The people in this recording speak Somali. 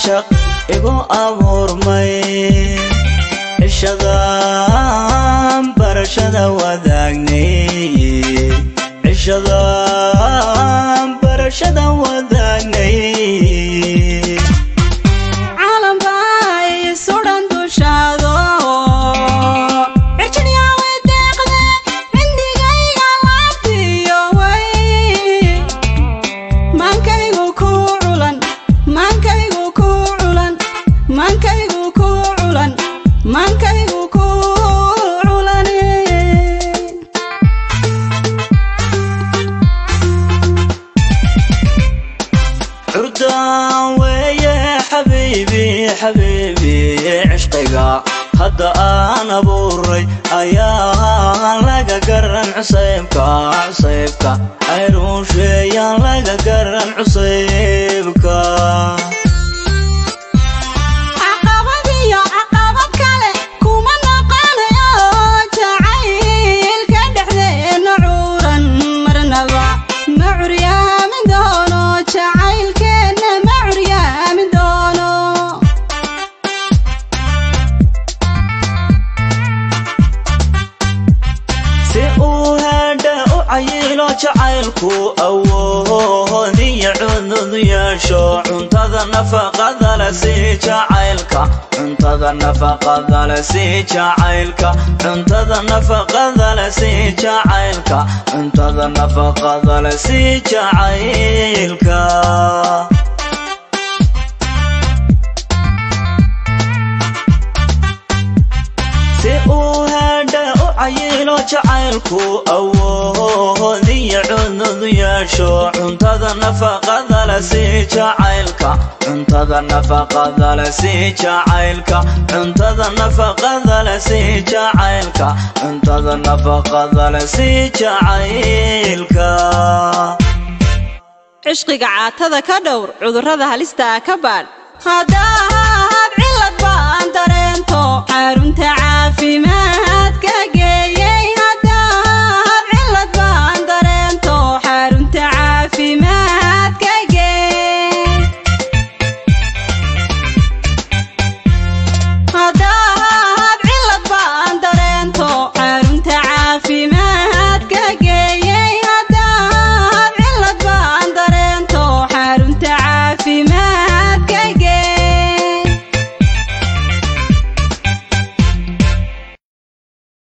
caashaq igu abuurmay cishadan barashada wadaagnay cishadan barashada wadaagnay caalambay sudan dushaado cijiryawe deeqde cindigayga laabtiyo way maankaygu ku culan maankaygu ku culan maankaygu ku culan maankaygu ku culane curdaan weeye xabiibi xabiibi cishqiga hadda aan abuuray ayaa laga garan cusaybka cusaybka ayruusheeyaan laga garan cusaybka caqabad iyo caqabad kale kuma noqonayo jacaylka dhexdeena cuuran marnaba ma curyaamin doono jacaylkeenna ma curyaamin doono si uu heedha u cayilo jacaylku awoodiyo cudud yeesho cuntada nafaqada le si jacaylka cuntada nafaqada le si jacaylka cuntada nafaqada le si jacaylka cuntada nafaqada le si jacaylka si uu heedha u cayilo jacaylku awoodiyo cudud yeesho cuntada nafaqada le si jacaylka cuntada nafaqada le si jacaylka cuntada nafaqada le si jacaylka cuntada nafaqada le si jacaylka cishqiga caatada ka dhowr cudurrada halistaa ka baadh haddaad cilad baan dareento xarunta caafimaad